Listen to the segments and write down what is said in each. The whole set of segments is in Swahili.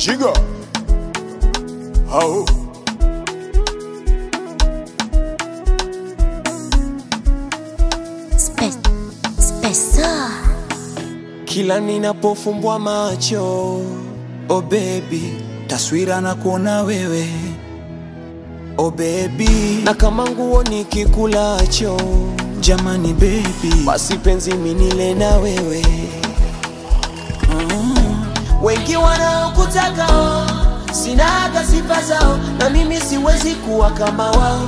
Jigga. How? Spe- Spesa. Kila ninapofumbwa macho, oh baby, taswira na kuona wewe oh baby na kama nguo nikikulacho, jamani baby basi penzi minile na wewe. Wengi wanaokutaka oh, sinaga sifa zao, na mimi siwezi kuwa kama wao.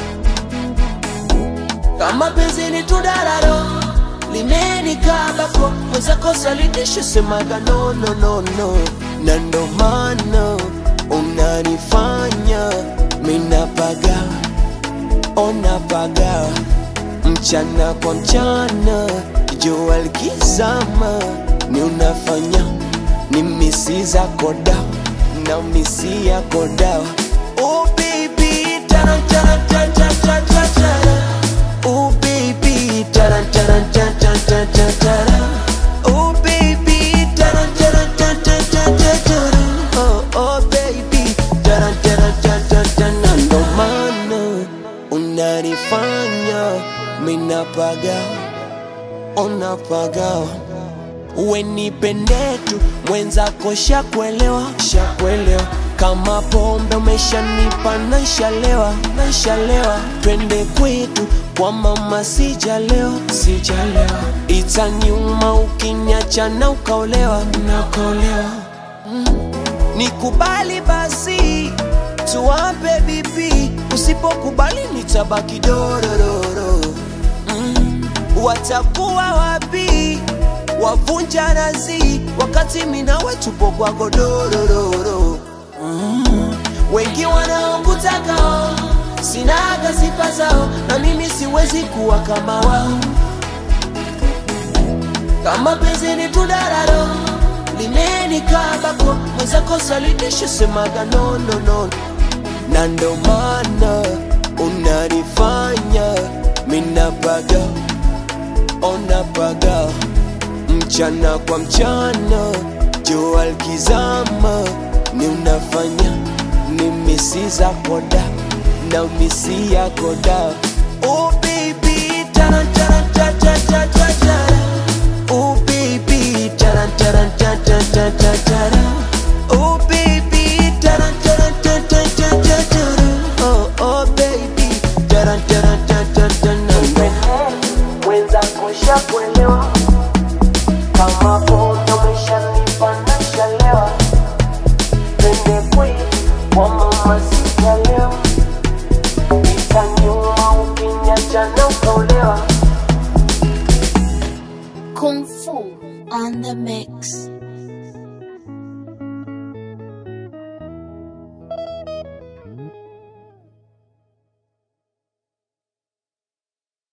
Kama penzi ni tudararo limenikabako mwenzako salitisho semaga no, no, no, no. na ndo maana unanifanya minapaga onapaga mchana kwa mchana jua likizama ni unafanya ni misi zako dawa na misi yako dawa oh baby taran taran taran taran taran taran Oh baby, taran taran taran taran taran taran. Oh baby, taran taran taran taran taran taran. Oh oh baby, taran taran taran taran taran. Na ndo maana unanifanya minapaga, unapagawa uwe nipende tu mwenzako shakuelewa shakuelewa kama pombe umeshanipa naishalewa naishalewa twende kwetu kwa mama sijalewa sijalewa itaniuma ukiniacha na ukaolewa na ukaolewa nikubali basi tuwape bibi usipokubali nitabaki dorororo mm. watakuwa wapi wavunja nazi wakati minawe tupo kwa godorororo mm. wengi wanaokutaka oh, sinaga sifa zao na mimi siwezi kuwa kama wao kama penzi ni tudararo limenikabako mwenzako salitisho semaga no, no, no. na ndo maana unanifanya minapaga onapaga mchana kwa mchana jua likizama ni unafanya ni misi zako da na misi yako da oh baby taran taran taran taran taran taran oh baby taran taran taran taran taran taran oh baby taran taran taran taran taran taran oh oh baby taran taran taran taran taran mwenzako shakuelewa kama pombe umeshanipa nashalewa twende kwetu kwa mama sijalewa itanyuma ukiniacha na ukaolewa Kung Fu on the mix.